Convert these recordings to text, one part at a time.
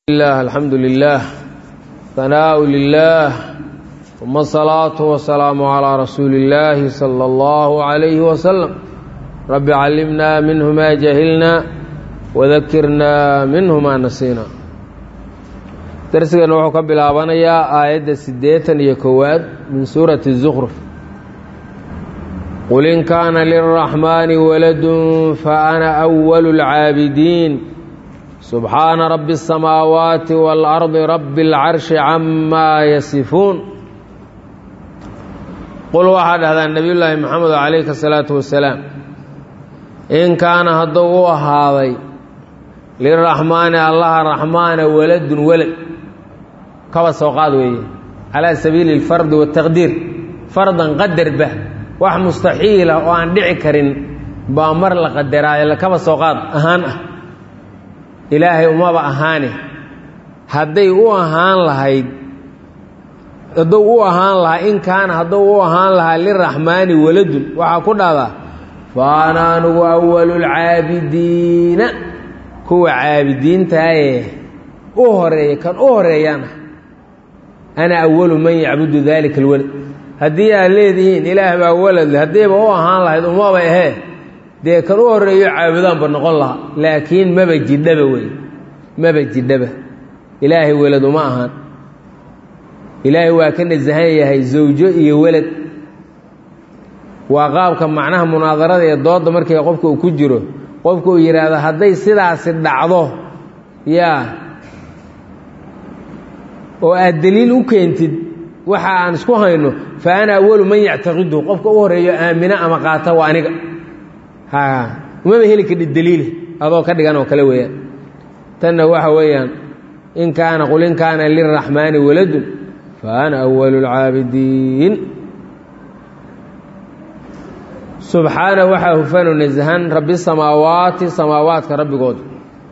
الله الحمد لله ثناء لله ثم الصلاة والسلام على رسول الله صلى الله عليه وسلم رب علمنا منه ما جهلنا وذكرنا منه ما نسينا درسنا وحو كبلابنيا آية سديتا يكواد من سورة الزخرف قل إن كان للرحمن ولد فأنا أول العابدين سبحان رب السماوات والأرض رب العرش عما يصفون قل واحد هذا النبي الله محمد عليه الصلاة والسلام إن كان هدو هذا للرحمن الله الرحمن ولد ولد كما سوقات ويه على سبيل الفرد والتقدير فرضا قدر به wax mustaxiila oo aan dhici karin baa mar la qadaraayo lakaba soo qaad ahaan ah ilaahay umaba ahaane hadday u ahaan lahayd hadduu u ahaan lahaa in kaana hadduu u ahaan lahaa liraxmaani waladun waxaa ku dhahdaa fa ana anugu awalulcaabidiina kuwa caabidiintaayee u horeeya kan u horeeyaan ah ana awalu man yacbudu dalika alwalad haddii aad leedihiin ilaah baa waladle haddiiba u ahaan lahayd umaba ahee dee kan u horreeyo caabudaanba noqon lahaa laakiin maba jidhaba wey maba jidhaba ilaahay welad uma ahaan ilaahay waa ka nasahan yahay zawjo iyo welad waa qaabka macnaha munaadarada ee doodda markii qofka uu ku jiro qofka uu yidhaahdo hadday sidaasi dhacdo yaa oo aad deliil u keentid waxa aan isku hayno fa ana awalu man yactaqidu qofka u horeeyo aamina ama qaata waa aniga ha umaba heli kadhi daliile adoo ka dhigan oo kale weeyaan tanna waxa weeyaan in kaana qul in kaana liraxmaani waladun fa ana awalu lcaabidiin subxaana waxaa hufanu nasahan rabbi samaawaati samaawaadka rabbigooda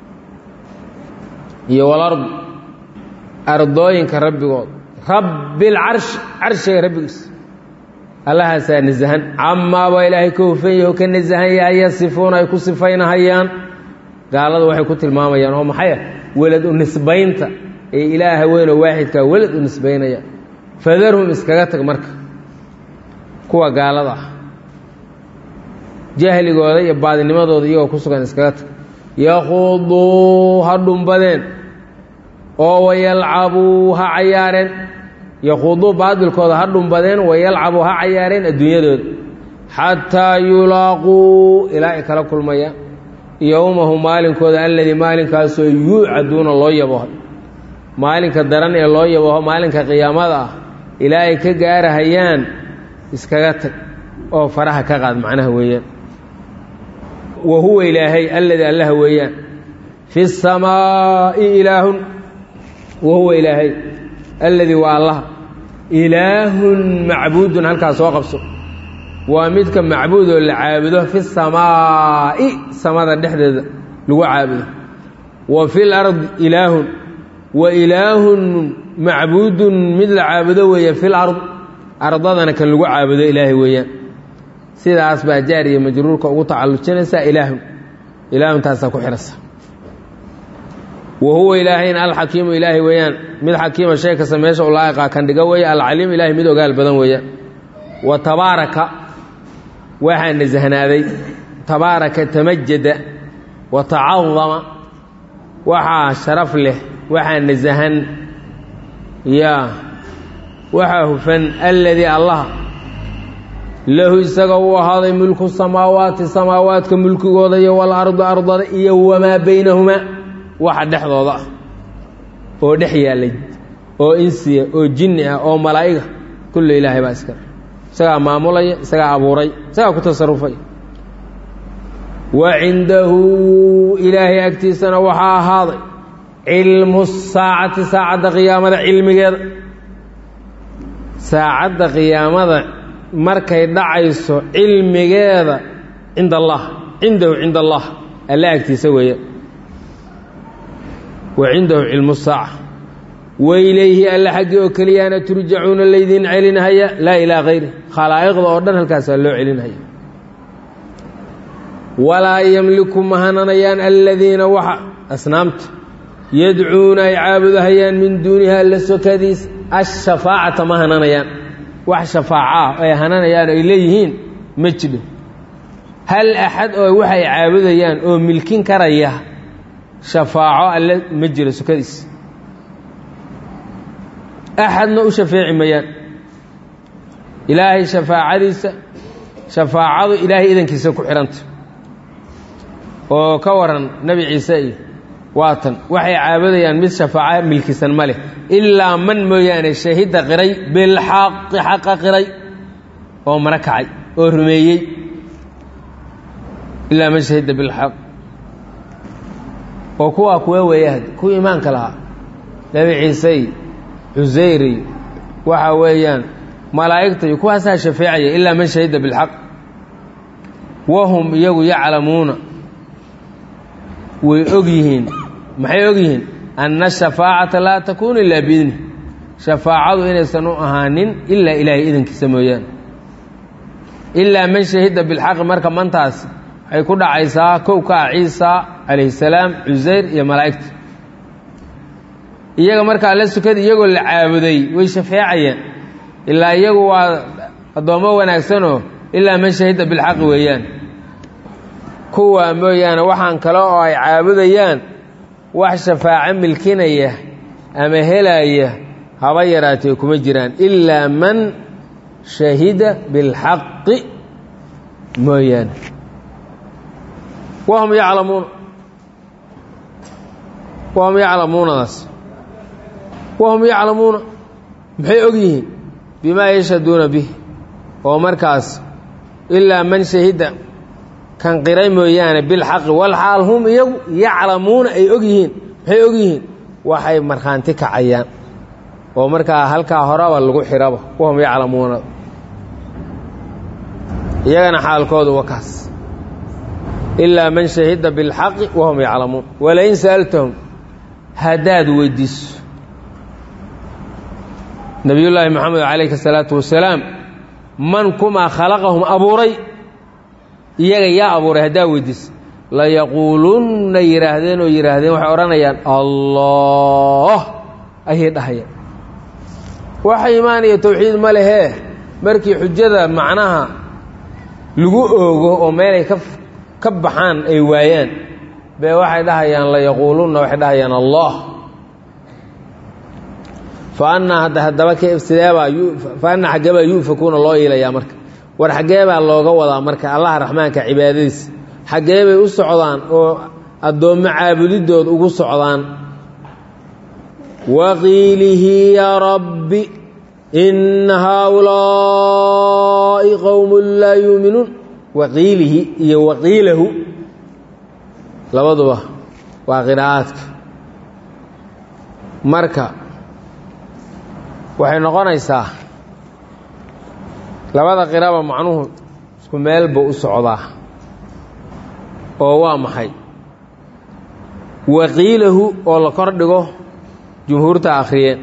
iyo walard ardooyinka rabbigooda rabbilcarshi carshiga rabbigiisa allahaasaa nasahan camaaba ilaahay ka hufan yaho ka nasahan yahay yasifuuna ay ku sifaynahayaan gaalada waxay ku tilmaamayaan oo maxay ah welad u nisbaynta ee ilaaha weynoo waaxidkaa welad u nisbaynaya fadarhum iskaga tag marka kuwa gaalada ah jahligooda iyo baadinimadooda iyagoo ku sugan iskaga tag yaquuduu ha dhumbadeen oo wayalcabuu ha cayaareen yaquuduu baadilkooda ha dhumbadeen wayalcabuu ha cayaareen adduunyadooda xataa yulaaquu ilaa ay kala kulmayaan yowmahu maalinkooda alladii maalinkaasoo yuucaduuna loo yaboho maalinka daran ee loo yaboho maalinka qiyaamada ah ilaa ay ka gaarahayaan iskaga tag oo faraha ka qaad macnaha weeyaan wa huwa ilaahay alladii allaha weeyaan fi samaa'i ilaahun wa huwa ilaahay alladii waa allah ilaahun macbuudun halkaas soo qabso waa midka macbuudoo la caabudo fi samaa'i samada dhexdeeda lagu caabudo wa fi lardi ilaahun wa ilaahun macbuudun mid la caabudo weeye fi lard ardadana kan lagu caabudo ilaahay weeyaan sidaas baa jaariya majruurka ugu tacallujinaysaa ilaahun ilaahuntaasaa ku xihasa wa huwa ilaahayna alxakiimu ilaahay weeyaan mid xakiima shay kasta meesha u laa'iqaa kan dhiga weeye alcaliim ilaahay mid ogaal badan weeyaan wa tabaaraka waxaa nasahnaaday tabaaraka tamajada wa tacadama waxaa sharaf leh waxaa nasahan yaa waxaa hufan alladii allah lahu isaga uu ahaaday mulku samaawaati samaawaadka mulkigooda iyo walardu ardada iyo wamaa baynahumaa waxa dhexdooda ah oo dhex yaallay oo insiya oo jinni ah oo malaa'iga kullu ilaahay baa iskale isagaa maamulaya isagaa abuuray isagaa ku tasarufay wa cindahu ilaahay agtiisana waxaa ahaaday cilmu saacati saacadda qiyaamada cilmigeeda saacadda qiyaamada markay dhacayso cilmigeeda cinda allah cindahu cinda allah alla agtiisa weeyaan wa cindahu cilmu saaca wailayhi alla xaggii oo keliyaana turjacuuna laydiin celinhaya laa ilaa hayri khalaa'iqda oo dhan halkaasaa loo celinhaya walaa yamliku ma hananayaan aladiina waxa asnaamta yadcuuna ay caabudahayaan min duuniha alla sokadiis ashafaacata ma hananayaan wax shafaaco ah ay hananayaan ay leeyihiin ma jidho hal axad oo waxay caabudayaan oo milkin karaya shafaaco alle ma jiro sokadiis axadna u shafeeci mayaan ilaahay shafaacadiisa shafaacadu ilaahay idankiisa ku xidhanta oo ka waran nebi ciise iyo waatan waxay caabudayaan mid shafaaco milkisan ma leh ilaa man mooyaane shahida qiray bilxaqi xaqa qiray oo mara kacay oo rumeeyey ilaa man shahida bilxaq oo kuwaa kuwa weeyahad kuwa iimaanka lahaa nebi ciise iyo cusayr iyo waxa weeyaan malaa'igta iyo kuwaasaa shafeecaya ilaa man shahida bilxaq wahum iyagu yaclamuuna way og yihiin maxay og yihiin anna shafaacata laa takuunu ilaa biidni shafaacadu inaysan u ahaanin ilaa ilaahay idankiisa mooyaane ilaa man shahida bilxaqi marka mantaas waxay ku dhacaysaa kow ka ah ciisa calayhi salaam cusayr iyo malaa'igta iyaga marka alla sukada iyagoo la caabuday way shafeecayaan ilaa iyagu waa addoommo wanaagsanoo ilaa man shahida bilxaqi weeyaan kuwa mooyaane waxaan kale oo ay caabudayaan wax shafaaco milkinaya ama helaya haba yaraatee kuma jiraan ilaa man shahida bilxaqi mooyaane wahum yaclamuuna wahum yaclamuunadaas wahum yaclamuuna maxay og yihiin bimaa yashhaduuna bih oo markaas ilaa man shahida kan qiray mooyaane bilxaqi walxaal hum iyagu yaclamuuna ay og yihiin maxay og yihiin waxay markhaanti kacayaan oo markaa halkaa horaba lagu xiraba wahum yaclamuuna iyagana xaalkoodu wa kaas ilaa man shahida bilxaqi wahum yaclamuun walain sa'altahum haddaad weydiiso nabiyullaahi moxamed calayhi salaatu wasalaam man kumaa khalaqahum abuuray iyaga yaa abuuray haddaa weydiisa layaquulunna yidhaahdeen oo yidhaahdeen waxay odhanayaan allah ayay dhahayaan waxa imaanaya towxiid ma lehee markii xujada macnaha lagu oogo oo meelay ka ka baxaan ay waayaan bee waxay dhahayaan layaquulunna waxay dhahayaan allah fa annaa hadda haddaba sideebaa fa anna xaggeebaa yu'fakuuna loo iilayaa marka war xaggee baa looga wadaa marka allaha raxmaanka cibaadadiisa xaggee bay u socdaan oo addoommo caabudidood ugu socdaan waqiilihi yaa rabbi inna haaulaa'i qowmun laa yuuminuun waqiilihi iyo waqiilahu labaduba waa qiraa'aadka marka waxay noqonaysaa labada qiraba macnuhu isku meelba u socdaa oo waa maxay waqiilahu oo la kor dhigo jumhuurta akhriyeen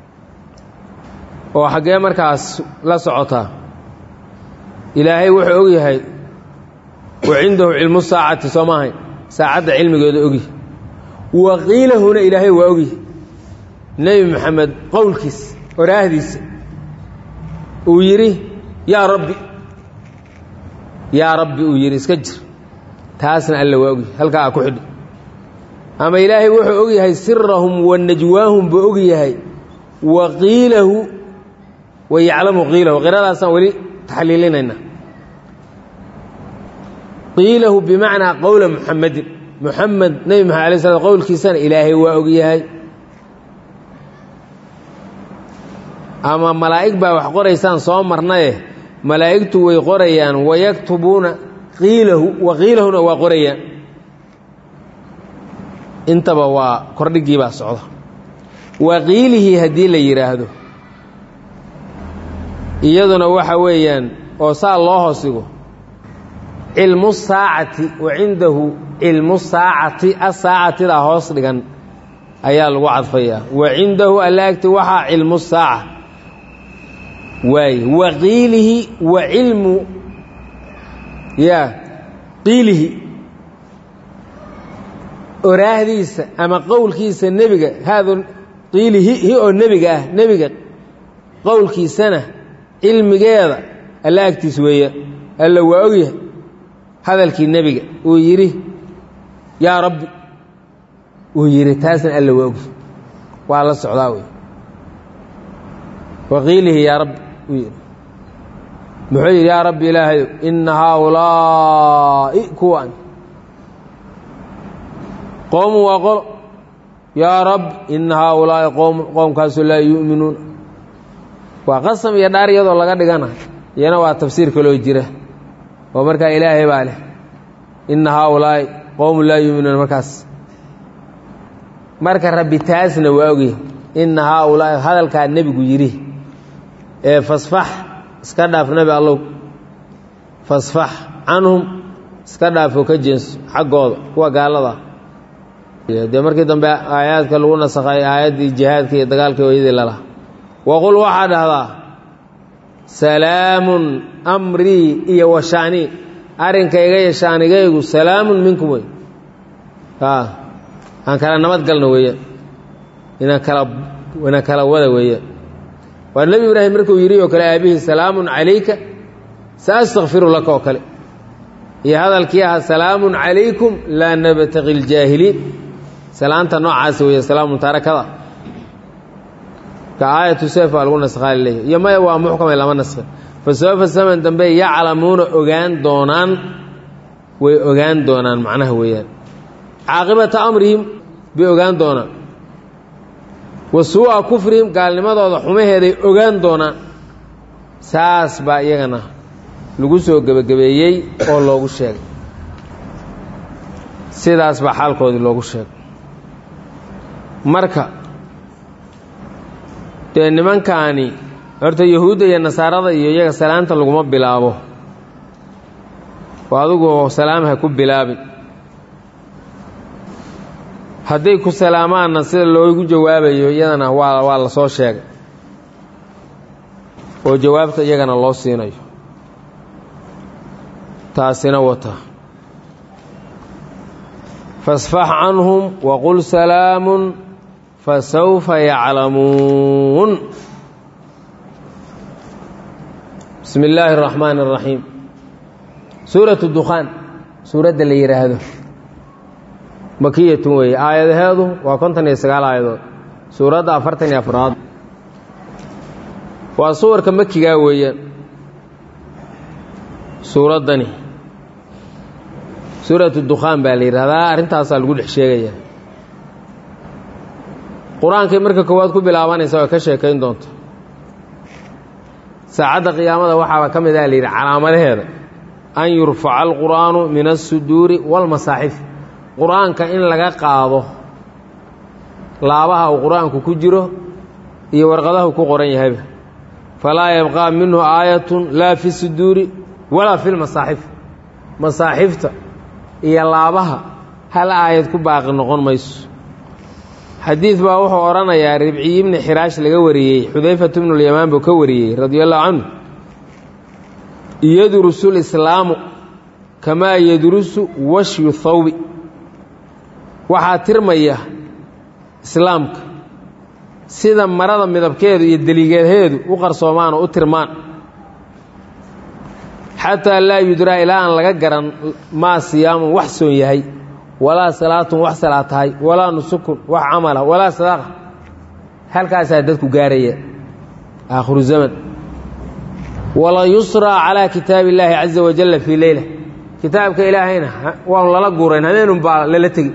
oo xaggee markaas la socotaa ilaahay wuxuu og yahay wa cindahu cilmu saacati soo maahayn saacadda cilmigeeda ogyahay waqiilahuna ilaahay waa ogyahay nebi maxamed qowlkiisa oraahdiisa uu yidhi yaa rabbi yaa rabbi uu yidhi iska jir taasna alla waa ogyahay halkaa ku xidhi ama ilaahay wuxuu og yahay sirahum wa najwaahum buu og yahay wa qiilahu wa yaclamu qiilahu qiradaasaan weli taxliilinayna qiilahu bimacnaa qowla muxamedin muxamed nebi maxamed alay slam qowlkiisana ilaahay waa og yahay ama malaa'ig baa wax qoraysaan soo marnaye malaa'igtu way qorayaan wayaktubuuna qiilahu wa qiilahuna waa qorayaan intaba waa kordhigii baa socda waqiilihii haddii la yidhaahdo iyaduna waxa weeyaan oo saa loo hoosigo cilmu saacati wa cindahu cilmu saacati asaacatidaa hoos dhigan ayaa lagu cadfayaa wa cindahu alla agti waxaa cilmu saaca waaye wa qiilihi wa cilmu ya qiilihi oraahdiisa ama qowlkiisa nebiga haadu qiili hi hi oo nebiga ah nebiga qowlkiisana cilmigeeda alla agtiis weeya alla waa ogyahay hadalkii nebiga uu yidhi yaa rabbi uu yidhi taasna alla waa ogyahay waa la socdaa wey waqiilihi yaa rabbi uu yidhi muxuu yidhi yaa rabbi ilaahayow inna haaulaa'i kuwan qowmun waa qolo yaa rabbi inna haaulaa'i qowmun qowmkaasu laa yu'minuuna waa qasam iyo dhaar iyadoo laga dhigana iyana waa tafsiir kaloo jira oo markaa ilaahay baa leh inna haaulaa'i qowmun laa yu'minuuna markaas marka rabbi taasna waa ogyahay inna haaulaa'i hadalkaa nebigu yidhi ee fasfax iska dhaaf nebi allow fasfax canhum iska dhaafoo ka jeenso xaggooda kuwa gaalada dee markii dambe aayaadka lagu nasakhay aayaddii jihaadka iyo dagaalkii ooyadii lalaha waqul waxaa dhahdaa salaamun amrii iyo washaanii arrinkayga iyo shaanigaygu salaamun minkum wey aan kala nabad galno weeyaan inaan kala inaan kala wada weeyaan waa nebi ibraahim markuu yidhi oo kale aabihii salaamun calayka sa astakfiru laka oo kale iyo hadalkii ahaa salaamun calaykum laa nabtaqi ljaahiliin salaanta noocaas weeye salaamun taarakada ka aayatu seef baa lagu naskhaa leeyahy iyo maya waa muxkamay lama naskhin fa sawfa saman dambe yaclamuuna ogaan doonaan way ogaan doonaan macnaha weeyaan caaqibata amrihim bay ogaan doonaan wa suu'a kufrihim gaalnimadooda xumaheeday ogaan doonaan saas baa iyagana lagu soo gebagabeeyey oo loogu sheegay sidaas baa xaalkoodii loogu sheegay marka dee nimankaani horta yahuudda iyo nasaarada iyo iyaga salaanta laguma bilaabo oo adigu salaamha ku bilaabin hadday ku salaamaanna sida loogu jawaabayo iyadana waa waa la soo sheegay oo jawaabta iyagana loo siinayo taasina wata fasfax canhum waqul salaamun fasawfa yaclamuun bismi illaahi اraxmaan اraxiim suurat dukhaan suuradda la yidhaahdo makiyatun weeye aayadaheedu waa konton iyo sagaal aayadood suuradda afartan iyo afraad waa suwarka makigaa weeyaan suuraddani suuratu dukhaan baa la yidhahdaa arrintaasaa lagu dhex sheegaya qur-aankay marka koowaad ku bilaabanaysa oo ka sheekayn doonta saacadda qiyaamada waxaaba ka mid ah la yidhi calaamadaheeda an yurfaca alqur'aanu min alsuduuri waalmasaaxif qur-aanka in laga qaado laabaha uu qur-aanku ku jiro iyo warqadahu ku qoran yahayba falaa yabqaa minhu aayatun laa fi suduuri walaa fi lmasaaxif masaaxifta iyo laabaha hal aayad ku baaqi noqon mayso xadiid baa wuxuu odhanayaa ribciyi ibni xiraash laga wariyey xudayfatu bnulyamaan buu ka wariyey radia allahu canhu yadrusu lislaamu kamaa yadrusu washyu thawbi waxaa tirmaya islaamka sida marada midabkeedu iyo deligeedheedu u qarsoomaan oo u tirmaan xataa laa yudraa ilaa aan laga garan maa siyaamun wax soon yahay walaa salaatun wax salaad tahay walaa nusukun wax camala walaa sadaaqa halkaasaa dadku gaaraya aakhiru zaman wala yusraa calaa kitaabi illaahi caza wajalla fii leyla kitaabka ilaahayna waanu lala guurayn habeenun baa lala tegi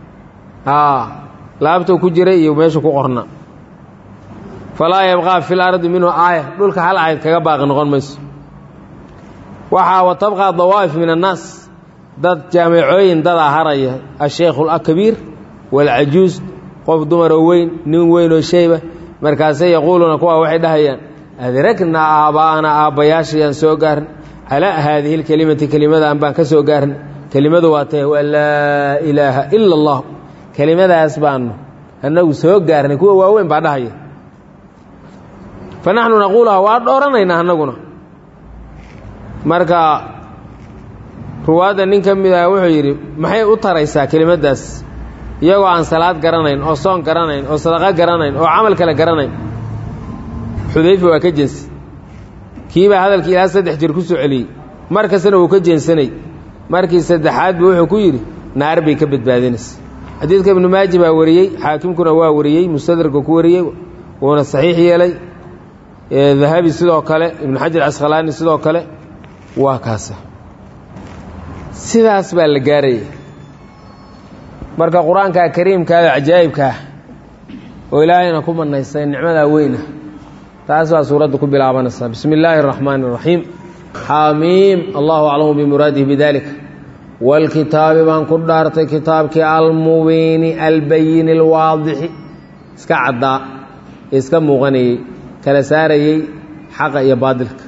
laabtou ku jiray iyo meeshu ku qorna falaa yabqaa fi lardi minhu aaya dhulka hal aayad kaga baaqi noqon mayso waxaa wa tabqaa dawaa'if min annaas dad jaamacooyin dadaa haraya asheykhu alakabiir waalcajuus qof dumaroo weyn nin weyn oo sheyba markaasay yaquuluuna kuwa waxay dhahayaan adragnaa aabbaa'ana aabbayaashayaan soo gaarn calaa haadihi lkelimati kelimadaan baan ka soo gaarn kelimadu waa tahay waa laa ilaaha ila allah kelimadaas baanu annagu soo gaarnay kuwa waaweyn baa dhahaya fa naxnu naquulaha waa dhooranaynaa annaguna marka ruwaadda nin ka mid ah wuxuu yidhi maxay u taraysaa kelimaddaas iyagoo aan salaad garanayn oo soon garanayn oo sadaqo garanayn oo camal kale garanayn xudayfa waa ka jeensi kiibaa hadalkii ilaa saddex jir ku soo celiyey mar kastana wuu ka jeensanay markii saddexaad buu wuxuu ku yidhi naar bay ka badbaadinaysa xadiidka ibnu maaji baa wariyey xaakimkuna waa wariyey mustadraka ku wariyey wuuna saxiix yeelay dahabi sidoo kale ibnu xajar casqalaani sidoo kale waa kaasa sidaas baa la gaaraya marka qur-aanka kariimkaada cajaa'ibkaah oo ilaahayna ku manaystay nicmadaa weyna taas baa suuradda ku bilaabanaysaa bismi illaahi اraxmaani اraxiim xamiim allahu aclamu bimuraadihi bidalik wاlkitaabi baan ku dhaartay kitaabkii almubiini albayini اlwaadixi iska caddaa iska muuqanayey kala saarayey xaqa iyo baadilka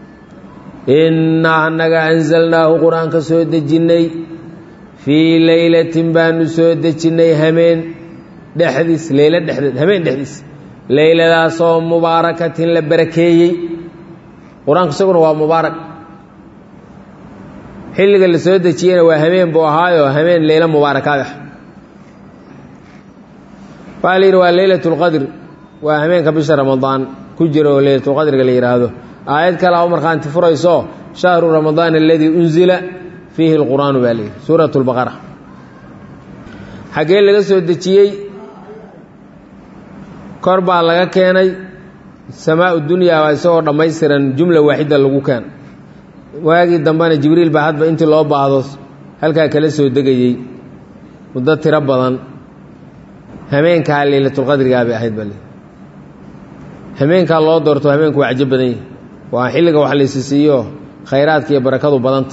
innaa annaga anzalnaahu qur-aanka soo dejinnay fii leylatin baanu soo dejinnay hameen dhexdiis leylo dhexdeed hameen dhexdiis leyladaasoo mubaarakatin la barakeeyey qur-aanku isaguna waa mubaarak xilliga la soo dejiyena waa hameen buu ahaayo hameen leylo mubaarakaad ah waxaa la yidhi waa leylat اlqadr waa hameenka bisha ramadaan ku jira oo leylatulqadriga la yidhaahdo aayad kale a u markhaanti furayso shahru ramadaan aladii unzila fiihi اlqur'aanu baa layidhi suurat اlbaqara xaggee laga soo dejiyey kor baa laga keenay samaa dunyaa baa isagoo dhammaystiran jumla waaxida lagu keena waagii dambena jibriil baa hadba intii loo baahdo halkaa kala soo degayey muddo tiro badan hameenkaa leylatulqadrigaa bay ahayd baa le hameenkaa loo doorto hameenku waa cajo badan yahi waa xilliga wax laysi siiyo khayraadka iyo barakadu badanta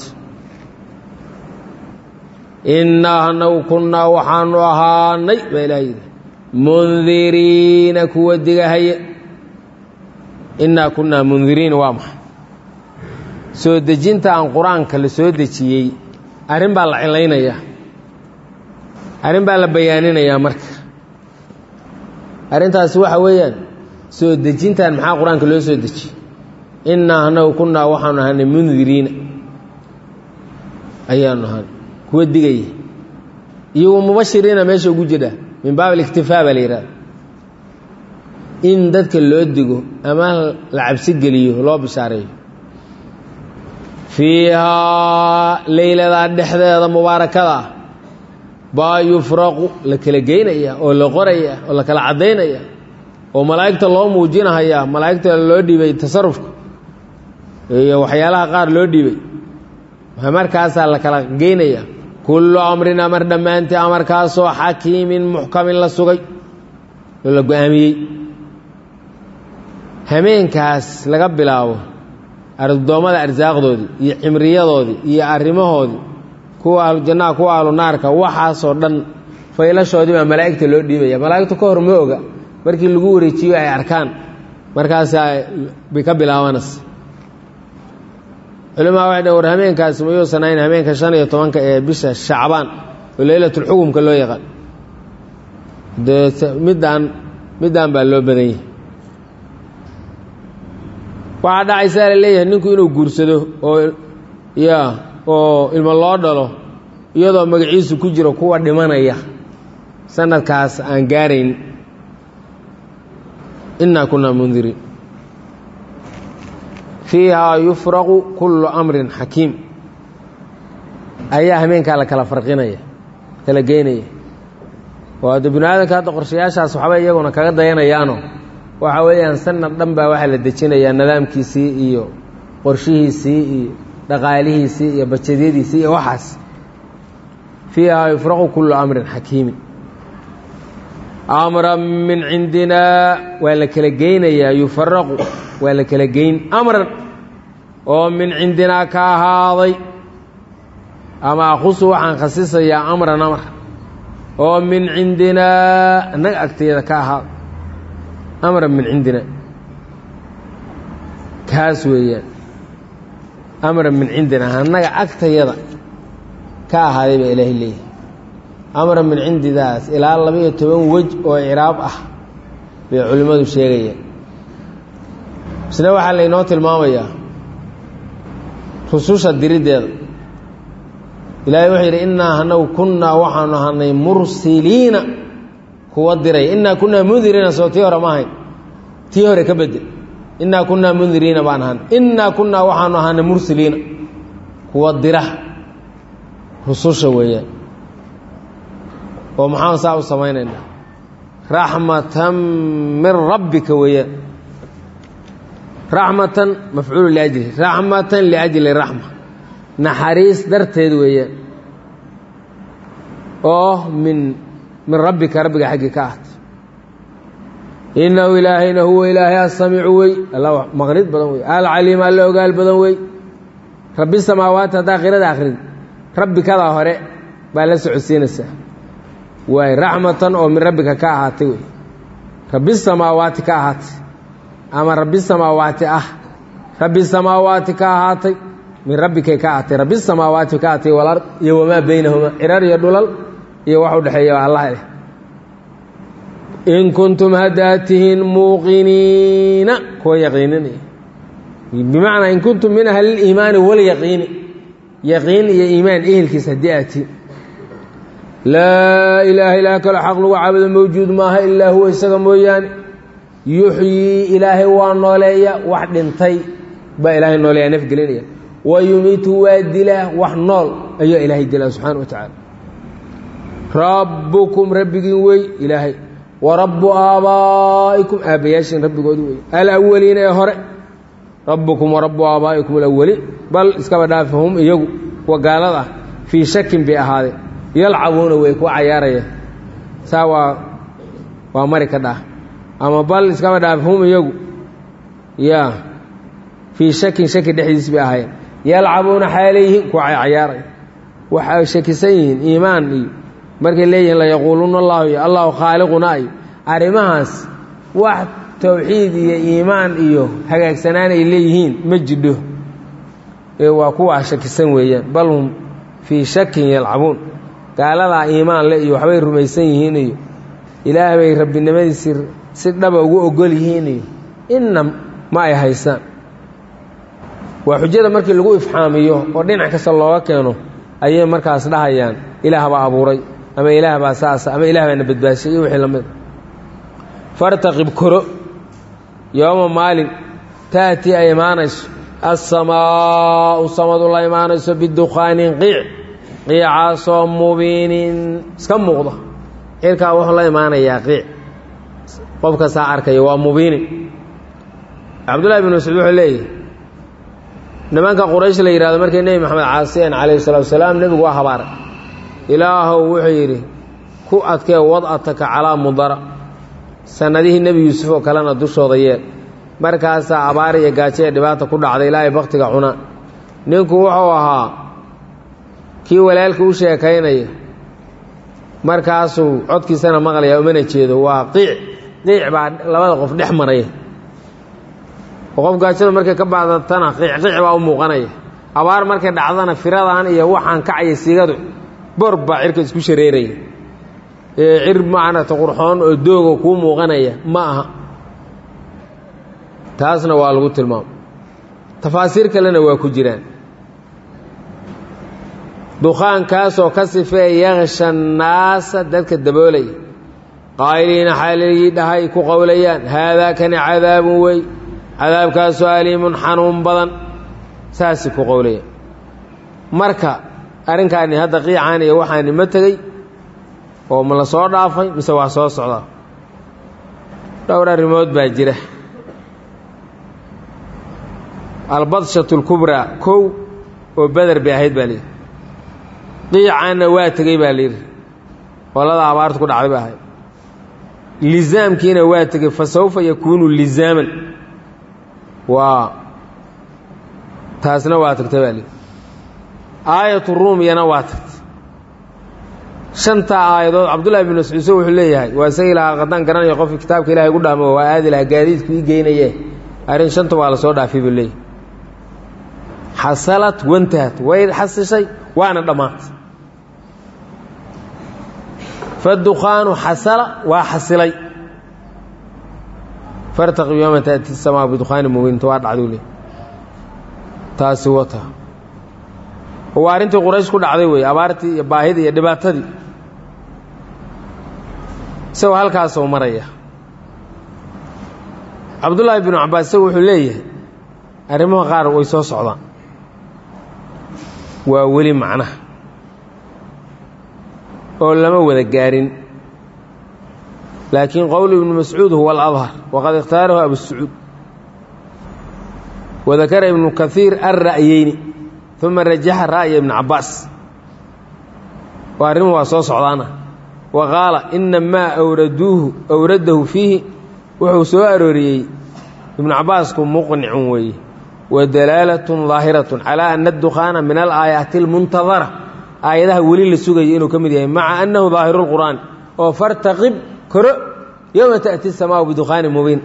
innaa anagu kunnaa waxaanu ahaanay baa ilaah yidhi mundiriina kuwa digahaya innaa kunnaa mundiriina waa maxay soo dejinta aan qur-aanka la soo dejiyey arrin baa la cilaynayaa arrin baa la bayaaninayaa marka arrintaasi waxa weeyaan soo dejintan maxaa qur-aanka loo soo dejiyey innaa anagu kunnaa waxaanu ahaanay mundiriina ayaanu ahaanay kuwa digaya iyagu mubashiriina meesha ugu jira min baab aliktifaa baa la yidhahda in dadka loo digo ama la cabsi geliyo loo bishaareeyo fiihaa leyladaa dhexdeeda mubaarakada ah baa yufraqu la kala geynaya oo la qoraya oo la kala caddaynaya oo malaa'igta loo muujinahayaa malaa'igta loo dhiibay tasarufka iyo waxyaalaha qaar loo dhiibay markaasaa la kala geynaya kullu amrin amar dhammaantii amarkaasoo xakiimin muxkamin la sugay oo la go-aamiyey hameenkaas laga bilaabo addoommada arsaaqdoodii iyo cimriyadoodii iyo arrimahoodii kuwa ahlujannaha kuwa ahlu naarka waxaasoo dhan faylashoodii baa malaa'igta loo dhiibaya malaa'igtu ka hor ma oga markii lagu wareejiyo ay arkaan markaasaa bay ka bilaabanaysa culimaa waxay dhn war hameenkaasi mayuusan ahayn hameenka shan iyo tobanka ee bisha shacbaan oo leylatulxukumka loo yaqaan dee middaan middaan baa loo badan yahay waxaa dhacaysaa la leeyahay ninku inuu guursado oo ya oo ilmo loo dhalo iyadoo magaciisu ku jiro kuwa dhimanaya sanadkaas aan gaarayn innaa kunaa mundiriin fiihaa yufraqu kullu amrin xakiim ayaa hameenkaa la kala farqinaya kala geynaya oo hadda binu aadamka hadda qorshayaashaas waxba iyaguna kaga dayanayaano waxa weeyaan sanad dhan baa waxaa la dejinayaa nidaamkiisii iyo qorshihiisii iyo dhaqaalihiisii iyo bajadyadiisii iyo waxaas fiihaa yufraqu kullu amrin xakiimin amran min cindinaa waa la kala geynayaa yufaraqu waa la kala geyn amran oo min cindinaa ka ahaaday ama akhusu waxaan khasisayaa amran amar oo min cindinaa annaga agteeda ka ahaaday amran min cindina kaas weeyaan amran min cindina annaga agtayada ka ahaaday baa ilaahay leeyahay amran min cindidaas ilaa laba-iyo toban wej oo icraab ah bay culimmadu sheegayaan isna waxaa laynoo tilmaamayaa rususha diriddeeda ilaahay wuxuu yidhi innaa anagu kunnaa waxaanu ahanay mursiliina kuwa diray innaa kunnaa mundiriina soo tii hore ma ahayn tii hore ka bedel innaa kunnaa mundiriina baan ahanay innaa kunnaa waxaanu ahanay mursiliina kuwa dira rususha weeyaan oo maxaan saa u samaynaynaa raxmatan min rabbika weeyaan raxmatan mafcuulu liajli raxmatan liajli raxma naxariis darteed weeyaan oo min min rabbika rabbiga xaggii ka ahtay innahu ilaahayna huwa ilaahay asamiicu wey alla maqnid badan wey alcaliim alla ogaal badan wey rabbi samaawaati haddaa qirada akrid rabbi kadaa hore baa la socodsiinaysaa waay raxmatan oo min rabbika ka ahaatay wey rabbi samaawaati ka ahaatay ama rabbi samaawaati ah rabbi samaawaati ka ahaatay min rabbikay ka ahaatay rabbi samaawaati ka ahaatay walard iyo wamaa beynahuma cirar iyo dhulal iyo wax u dhexeeya allah leh in kuntum haddaad tihiin muuqiniina kuwa yaqiininaya bimacnaa in kuntum min ahli liimaani walyaqiini yaqiin iyo iimaan ehelkiis haddii aad tihiin laa ilaaha ilaah kaloo xaq lagu caabudo mawjuud maaha ilaa huwa isaga mooyaane yuxyii ilaahay waa nooleeya wax dhintay baa ilaahay nooleeya nafgelinaya wa yumiitu waa dilaa wax nool ayaa ilaahay dilaa subxaana wa tacaala rabbukum rabbigiin wey ilaahay wa rabbu aabaa'ikum aabbayaashiin rabbigoodu wey alawaliina ee hore rabbukum wa rabbu aabaa'ikum alawaliin bal iskaba dhaafi hum iyagu kuwa gaalada ah fii shakin bay ahaadeen yalcabuuna wey kuwa cayaaraya saa waa waa mari ka dhaah ama bal iskaba dhaafi hum iyagu ya fii shakin shaki dhexdiis bay ahaayeen yalcabuuna xaaleyihiin kuwa cayaaraya waxay shakisan yihiin iimaan iyo markay leeyihiin layaquuluuna allahu iyo allahu khaaliquna iyo arrimahaas wax towxiid iyo iimaan iyo hagaagsanaan ay leeyihiin ma jidho ee waa kuwaa shakisan weeyaan bal hum fii shakin yalcabuun gaaladaa iimaan le iyo waxbay rumaysan yihiin iyo ilaah bay rabbinimadiisii si dhaba ugu ogol yihiin iyo inna ma ay haysaan waa xujada markii lagu ifxaamiyo oo dhinac kasta looga keeno ayay markaas dhahayaan ilaah baa abuuray ama ilaah baa saasa ama ilaah baana badbaashay iyo wixii lamid fartaqib koro yooma maalin taati ay imaanayso assamaau samadu la imaanayso bidukhaanin qiic qiicaasoo mubiinin iska muuqda cirkaa wuxuu la imaanayaa qiic qof kastaa arkaya waa mubiinin cabdullahi bin mascuud wuxuu leeyahy nimanka quraysh la yidhahdo markay nebi maxamed caasiyeen calayhi salatu wasalaam nebigu waa habaaray ilaahow wuxuu yidhi ku adkee wad'ataka calaa mudara sannadihii nebi yuusuf oo kalena dushooda yeel markaasaa abaar iyo gaajo ee dhibaata ku dhacday ilaahay bakhtiga cunaa ninku wuxuu ahaa kii walaalka u sheekaynaya markaasuu codkiisana maqlaya umana jeedo waa qiic qiic baa labada qof dhex maraya oo qof gaajada markay ka bacdatana qiic qiic baa u muuqanaya abaar markay dhacdana firadan iyo waxaan kacaya sigadu bor baa cirka isku shareeraya ee cir macanata qurxoon oo dooga kuu muuqanaya ma aha taasna waa lagu tilmaamo tafaasiir kalena waa ku jiraan dukhaankaasoo ka sifee yaksha naasa dadka daboolaya qaa'iliina xaaligii dhahay ku qowlayaan haadaa kani cadaabun wey cadaabkaasoo aliimun xanuun badan saasay ku qowlayaan marka arrinkaani hadda qiicaani iyo waxaani ma tegey oo ma la soo dhaafay mise waa soo socdaa dhowr arrimood baa jira albadshatu lkubraa kow oo beder bay ahayd baa layidhi qiicaanna waa tegey baa layidhi qolada abaartu ku dhacday ba ahayd lizaamkiina waa tegey fa sawfa yakuunu lizaaman waa taasna waa tagtay baa layidhi aayatu ruumiyana waa tagtay shantaa aayadood cabdullahi bin mascuudse wuxuu leeyahay waa isagii lahaa haddaan garanayo qofki kitaabka ilahay gu dhaamo waa aadi lahaa gaadiidku ii geynaye arrin shanta waa la soo dhaafay buu leeyahay xasalad wantahat way xasishay waana dhammaatay fadukhaanu xasala waa xasilay fartaqib yooma taati samaa bidukhaani mubiinta waa dhacduu leey taasi wata waa arrintii quraysh ku dhacday weeye abaartii iyo baahidii iyo dhibaatadii isagoo halkaasoo maraya cabdullaahi binu cabbaas isagu wuxuu leeyahay arrimaha qaar way soo socdaan waa weli macnaha oo lama wada gaarin laakiin qowl ibnu mascuud huwa aladhar waqad ikhtaarahu abusacuud wadakara ibnu kaiir alra'yeyni uma rajaxa ra'ya ibni cabbaas waa arrimuhu waa soo socdaana wa qaala ina maa awraduuhu awradahu fiihi wuxuu soo arooriyey ibnu cabbaasku muqnicun weeye wa dalaalatun daahiratun calaa ana adukhaana min alaayaati almuntadara aayadaha weli la sugaya inuu ka mid yahay maca annahu daahiru lqur'aan oo fartaqib koro yowma ta'ti asamaau bidukhaanin mubiin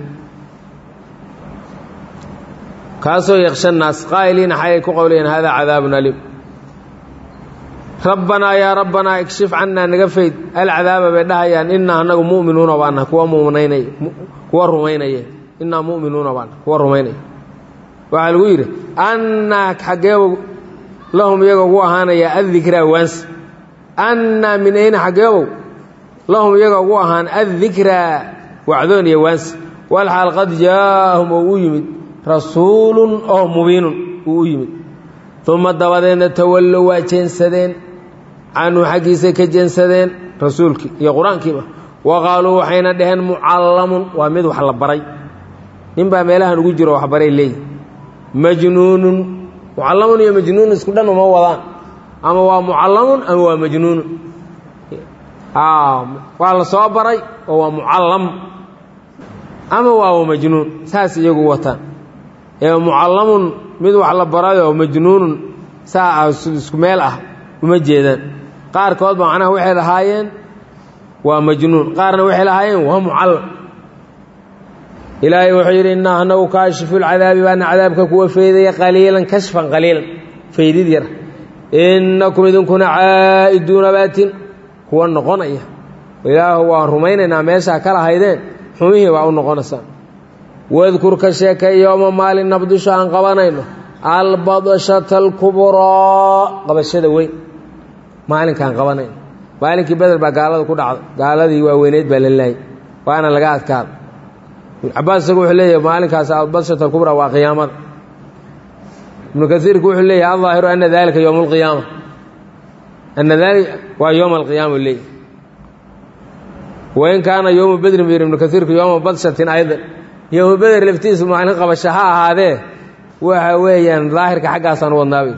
kaasoo yaksha naas qaa'iliina xayay ku qowlayeen hada cadaabun aliim rabbanaa yaa rabbanaa ikshif cannaa naga fayd alcadaaba bay dhahayaan innaa annagu mu'minuuna baana kuwa muminaynay kuwa rumaynaya innaa mu'minuuna baana kuwa rumaynaya waxaa lagu yidhi annaa xaggeeba lahum iyaga ugu ahaanaya addikraa waansi annaa min ayna xaggeebow lahum iyaga ugu ahaan addikraa wacdoon iyo waansi walxaal qad jaa'ahum oo u yimid rasuulun oo mubiinun uu u yimid uma dabadeedna tawallow waa jeensadeen canhu xaggiisay ka jeensadeen rasuulkii iyo qur-aankiiba wa qaaluu waxayna dhaheen mucallamun waa mid wax la baray nin baa meelahan ugu jiro waxbaray leeyihi majnuunun mucallamun iyo majnuunun isku dhan uma wadaan ama waa mucallamun ama waa majnuunun waa la soo baray oo waa mucallam ama waa majnuun saas iyagu wataan ee mucallamun mid wax la barayoo majnuunun saa isku meel ah uma jeedaan qaarkood ba macnaha waxay lahaayeen waa majnuun qaarna waxay lahaayeen waa mucallam ilaahay wuxuu yidhi innaa anagu kaashifulcadaabi baana cadaabka kuwa faydaya qaliilan kashfan qaliilan faydid yar innakum idinkuna caa'iduuna baatin kuwa noqonaya ilaahu waan rumaynaynaa meeshaa ka lahaydeen xumihii baa u noqonaysaan wadkur ka sheekay yooma maalin nabdisho aan qabanayno albadshata alkubraa qabashada weyn maalinkaan qabanayno maalinkii beder baa gaalada ku dhacday gaaladii waaweyneyd baa la laayay waana laga adkaada ibn cabaas isagu wuxuu leeyahay maalinkaas albadshata alkubraa waa qiyaamada ibnu kasiirku wuxuu leeyahay aldaahiru ana dalika yowma alqiyaama ana dalika waa yowma alqiyaama leeyahy wain kaana yowma bedrin bu yidhi ibnu kasiirku yowma badshatin aydan yowma beder laftiisu maalin qabasho ha ahaadee waxa weeyaan daahirka xaggaasaan u wadnaabay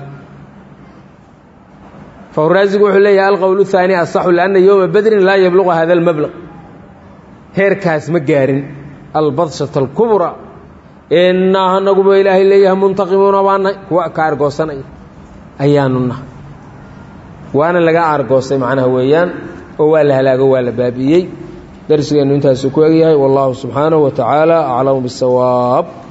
fahuraasigu wuxuu leeyahay alqowl الثaani asaxu lianna yowma bedrin laa yabluqu hada اlmablaq heerkaas ma gaarin albadshata اlkubra innaa anaguba ilaahay leeyahay muntaqimuuna baanahay kuwa ka argoosanaya ayaanu nahay waana laga argoostay macnaha weeyaan oo waa la halaago waa la baabi'iyey darsigeennu intaasu ku egyahay wallahu subxaanaه wa tacaala aclamu bالsawaab